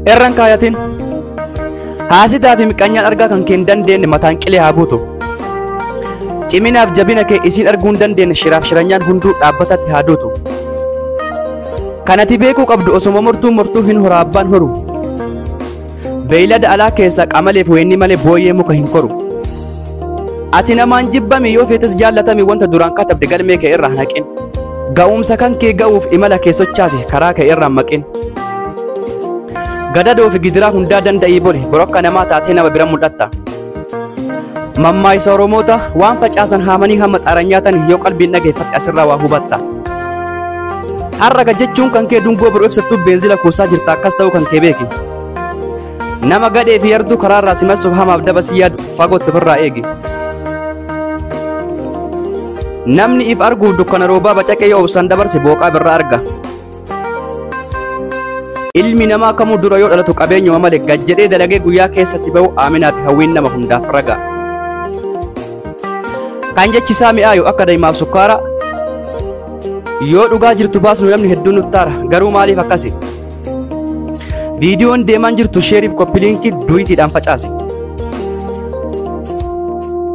irran kaayatin haasidaa fi miqqanyaan argaa kan kee hin dandeenye mataan qilee haa buutu ciminaaf jabina kee isiin arguu hin dandeenye shiraaf shiranyaan hunduu dhaabbatatti haa duutu kanati beekuu qabdu osoma mortuu mortuu hin hora abbaan horu beeylada alaa keessaa qamaleef weenni malee booyyee muka hin koru ati namaan jibbami yoo feetes jaallatami wanta duraan katabde galmee kee irraa naqin ga'umsa kan kee ga'uuf imala kee sochaasi karaa kee irraa maqin gadadoo fi gidiraa hundaa danda'ii bole borokka namaa taatee nama bira mul'atta mammaayisa oromoota waan facaasan haamanii hamma xaaran nyaatan yoo qalbiin dhageeffatte asirraa waa hubatta harraga jechuun kan kee dungoo biroo ibsattuu beenzila kuusaa jirta akkas ta'uu kan kee beeki nama gadhee fi yarduu karaarraa simassuuf hamaaf daba si yaadu fagootti ofirraa eegi namni if arguuf dukkana roobaa bacaqee yoo obsaan dabarse booqaa birraa arga ilmi namaa kamuu dura yoo dhalatu qabeenyuma malee gajjedhee dalagee guyyaa keessatti ba'u aaminaati hawwiin nama hundaaf raga kan jechisaa mi'aayu akka daa'imaaf sukkaara yoo dhugaa jirtu baasnu namni hedduun nuttaara garuu maaliif akkasi viidiyoon deemaan jirtu sheeriif koppiliinkii duwitiidhaan facaase